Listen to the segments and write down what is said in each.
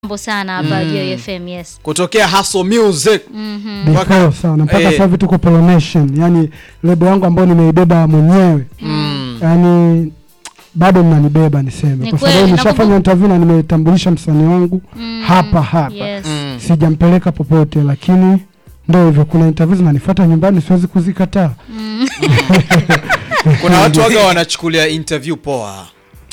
mambo sana hapa mm. FM yes. kutokea Hustle Music before sana mpaka Eh. sasa hivi tuko Pollination, yani lebo yangu ambayo nimeibeba mwenyewe mm. yani bado mnanibeba niseme, Ni kwa kweli, sababu nishafanya nakumbuka- interview na nimetambulisha msanii wangu Mm. hapa hapa Yes. Mm. sijampeleka popote, lakini ndo hivyo, kuna interview zinanifuata nyumbani, siwezi kuzikataa. kuna watu waga wanachukulia interview poa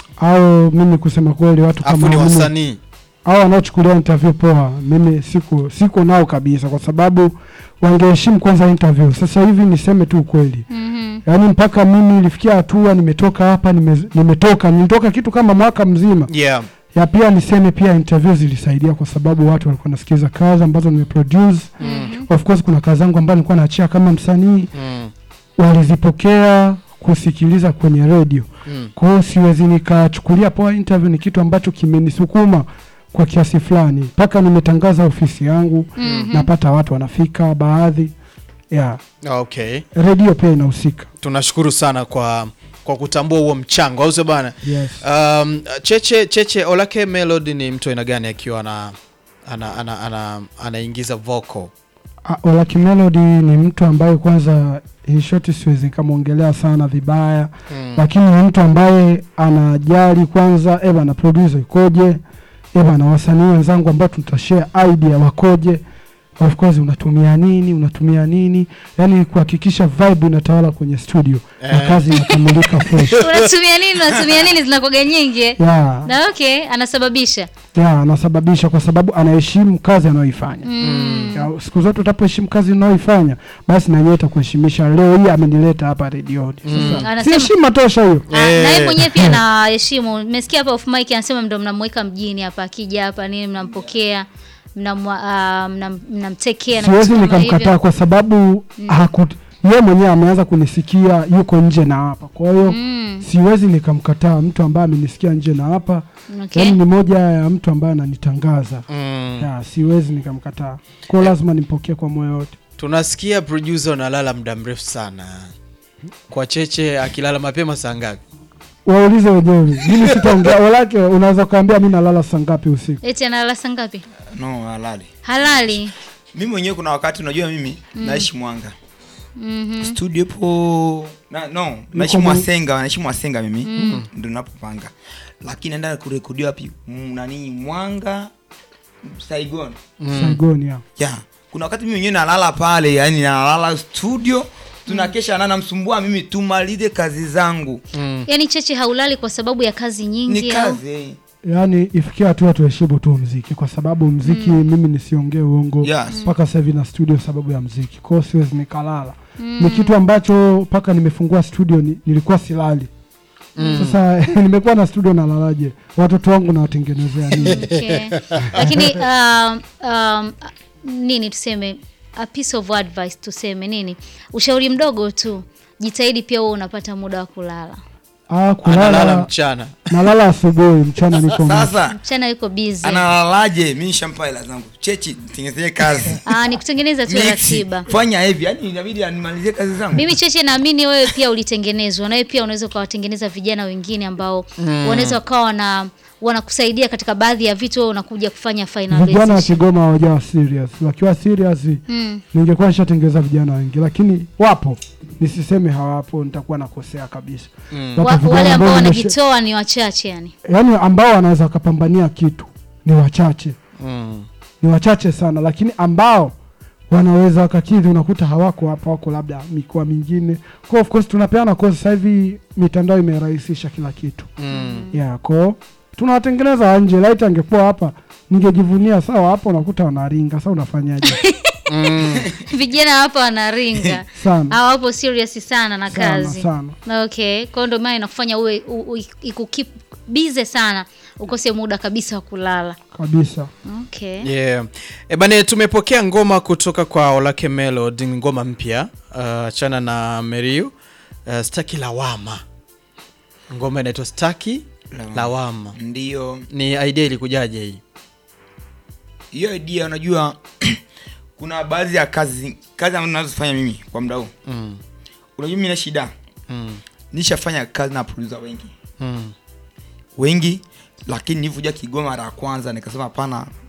Au mimi kusema kweli, watu afu kama ni mimi- wasanii hao wanaochukulia interview poa, mimi siko siko nao kabisa, kwa sababu wangeheshimu kwanza interview. Sasa hivi niseme tu ukweli, Mhm. yaani mpaka mimi ilifikia hatua nimetoka hapa nime, nimetoka nilitoka kitu kama mwaka mzima yeah. ya pia niseme pia interview zilisaidia kwa sababu watu walikuwa nasikiza kazi ambazo nimeproduce. Mhm. Of course kuna kazi zangu ambazo nilikuwa naachia kama msanii, mm. walizipokea kusikiliza kwenye redio. Mm. Kwa hiyo siwezi nikachukulia poa interview, ni kitu ambacho kimenisukuma kwa kiasi fulani, mpaka nimetangaza ofisi yangu Mhm. napata watu wanafika baadhi ya okay redio pia inahusika. tunashukuru sana kwa kwa kutambua huo mchango au sio bana Yes. um, cheche cheche olake melody ni mtu aina gani akiwa ana ana ana, ana, anaingiza vocal Ah, Olaki Melody ni mtu ambaye kwanza in short siwezi nikamwongelea sana vibaya mm. lakini ni mtu ambaye anajali kwanza, eba na producer ikoje, eba na wasanii wenzangu ambao tutashare idea wakoje, of course unatumia nini, unatumia nini, yani kuhakikisha vibe inatawala kwenye studio na Eh. kazi inakamilika fresh. unatumia nini unatumia nini zinakoga nyingi eh? ya na okay anasababisha ya anasababisha kwa sababu anaheshimu kazi anayoifanya. mm. Ya, siku zote utapoheshimu kazi unayoifanya basi na yeye atakuheshimisha. Leo hii amenileta hapa redioni, Mm. sasa si Anasema- heshima tosha hiyo. Ah, na yeye Eh. mwenyewe pia naheshimu. Nimesikia hapa off mic anasema ndo mnamweka mjini hapa, akija hapa nini mnampokea mnamwa- ah, mnam- mnamtekea na Siwezi vitu kama nikamkataa hivyo. kwa sababu haku yeye mwenyewe ameanza kunisikia yuko nje na hapa, kwa hiyo Mm, siwezi nikamkataa mtu ambaye amenisikia nje na hapa. okay. Yaani ni moja ya mtu ambaye ananitangaza Mm. ya, siwezi nikamkataa, kwa hiyo lazima nimpokee kwa moyo wote. tunasikia producer unalala muda mrefu sana kwa cheche akilala mapema saa ngapi Waulize wenyewe, mimi sitaongea. Walake unaweza ukaambia mi nalala saa ngapi usiku. Eti analala saa ngapi? no halali Halali. mimi mwenyewe kuna wakati unajua mimi naishi mwanga Mhm. studio po na, no naishi Mwa- mwasenga naishi mwasenga mimi ndo napopanga lakini naenda kurekodiwa wapi Mm, nani mwanga saigon Saigon ya. ya kuna wakati mimi mwenyewe nalala pale yani nalala studio tunakesha na namsumbua mimi tumalize kazi zangu mm. Yaani Cheche haulali kwa sababu ya kazi nyingi ni au? kazi eh. Yaani ifikia hatua tuheshimu tu mziki, kwa sababu mziki mimi nisiongee uongo Yes. mpaka sasa hivi na studio sababu ya mziki, kwa hiyo siwezi nikalala. Ni kitu ambacho mpaka nimefungua studio ni, nilikuwa silali sasa nimekuwa na studio nalalaje? Watoto wangu nawatengenezea nini? Okay. Lakini um, um, nini tuseme a piece of advice tuseme nini? Ushauri mdogo tu. Jitahidi pia wewe unapata muda wa kulala. Ah, analala kulala mchana nalala asubuhi, mchana niko macho. sasa Mchana yuko busy. analalaje mi nishampa hela zangu chechi tengenezee kazi Ah, ni kutengeneza tu Mixi, ratiba. fanya hivi yani inabidi animalizie kazi zangu Mimi Cheche naamini wewe pia ulitengenezwa na wewe pia unaweza ukawatengeneza vijana wengine ambao wanaweza wakawa wana wanakusaidia katika baadhi ya vitu wewe unakuja kufanya Vijana wa finalization. Kigoma hawajawa serious, wakiwa serious Mm. ningekuwa nishatengeza vijana wengi, lakini wapo, nisiseme hawapo, nitakuwa nakosea kabisa. Wapo Wa, vijana wale ambao nimesha- wanajitoa ni wachache yani. yaani ambao wanaweza wakapambania kitu ni wachache, mm. ni wachache sana, lakini ambao wanaweza wakakidhi, unakuta hawako hapa, wako labda mikoa mingine. Kwa of course tunapeana kwa sasa hivi mitandao imerahisisha kila kitu Mm. yeah, ko tunawatengeneza wa nje. Laiti angekuwa hapa ningejivunia. Sawa, hapo unakuta wanaringa. Sasa unafanyaje? Mm. Vijana hapa wanaringa. sana hawapo serious sana na sana kazi sana. okay kwa hiyo ndio maana inakufanya uwe u- u- ikukip bize sana ukose muda kabisa wa kulala kabisa. okay yeah. E bane tumepokea ngoma kutoka kwa Olake Melody ngoma mpya uh, chana na Meriu uh, staki lawama ngoma inaitwa staki Lawama. lawama ndio ni idea ilikujaje hii hiyo idea unajua kuna baadhi ya kazi kazi ambazo nazofanya mimi kwa muda huu mm. unajua mimi na shida Mm. nishafanya kazi na producer wengi Mm. wengi lakini nilivyoja kigoma mara ya kwanza nikasema hapana